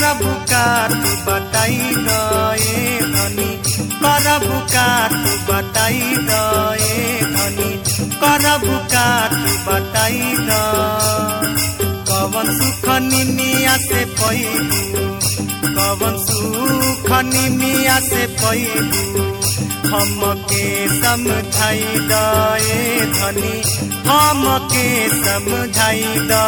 करबु का तू बताई दए धनी करबु का तू बताई दए धनी करबु का तू बताई द कवन सुख निमिया से पैबू कवन सुख निमिया से पैबू हमके समझाई दए धनी हमके समझाई द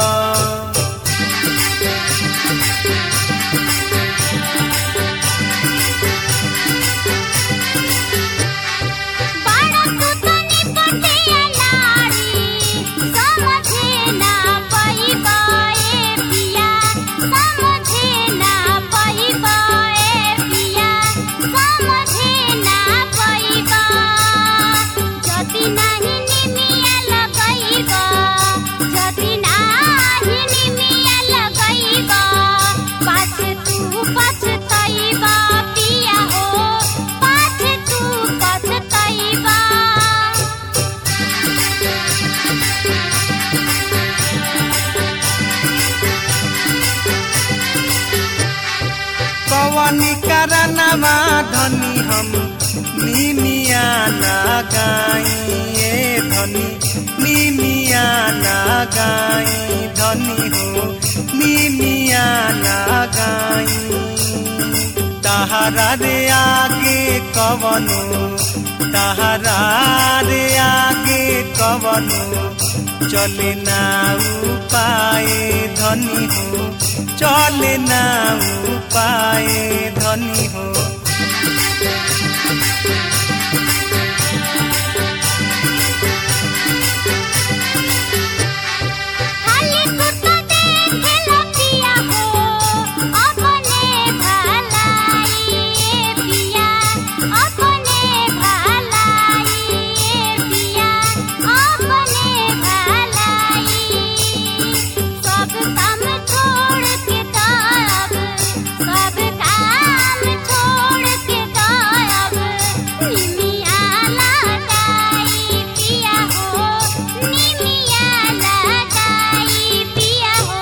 बड़ा सुतनी पटिया नारी समझे ना पैबाए पिया समझे ना पैबाए पिया समझे ना पैबा जति नाही निमिया लगैबा जति नाही निमिया लगैबा पाछ तू पछतैबा पिया हो पाछ तू पछतैबा कवनी करनमा धनी हम निमिया लगाइए धनी निमिया लगाई धनी हो निमिया लगाई तहरा रे आगे कवनो तहरा रे आगे कवनो चले ना उपाय धनी हो चले ना उपाय धनी हो खाली तू तो देखे लपिया हो अपने भलाई पिया अपने भलाई पिया अपने भलाई सब काम छोड़ के तब सब काम छोड़ के तब निमिया लगाई पिया हो निमिया लगाई पिया हो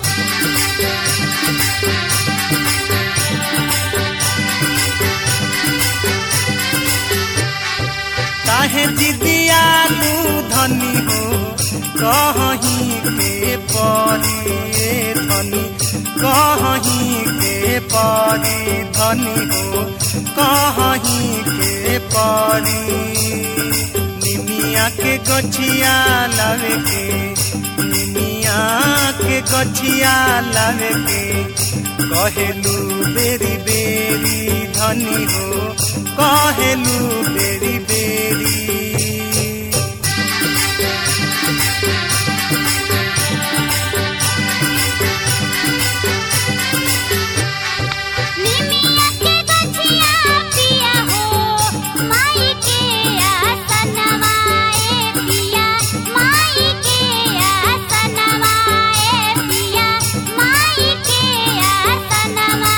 काहे जिदियालू धनी हो कहीं के परी धनी कहीं के परी धनी हो कहीं के परी निमिया के गछिया लावे के निमिया के गछिया लावे के कहेलू बेरी बेरी धनी हो कहेलू बेरी बेरी निमिया के गछिया पिया हो माई के आसनवाए पिया माई के आसनवाए पिया माई के आसनवा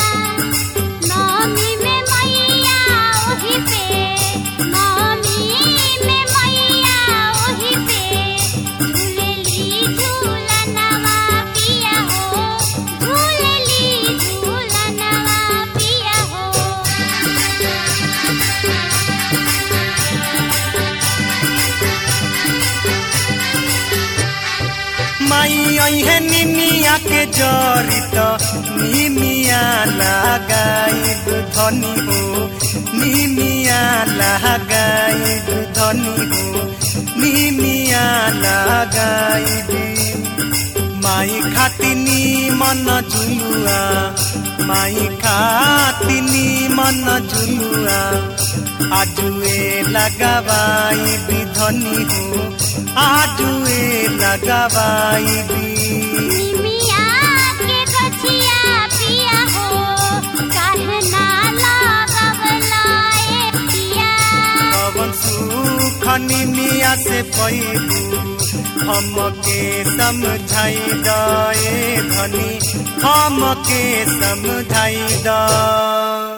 नौमी में मैया ओही पे नौमी में मैया ओही पे झूलेली झूलनवा पिया हो झूलेली झूलनवा पिया हो माई अहे निमिया के जरित निमिया लगाइब धनी हो निमिया लगाइब धनी हो निमिया लगाइब माई खातिनी मन झुलुआ माई खातिनी मन झुलुआ आजुए लगाबाई धनी हो आजुए लगाबाई निमिया के गछिया पिया हो काहे ना लगवलाए पिया कवन सुख निमिया से पैबू हमके समझाई दए धनी हमके समझाई द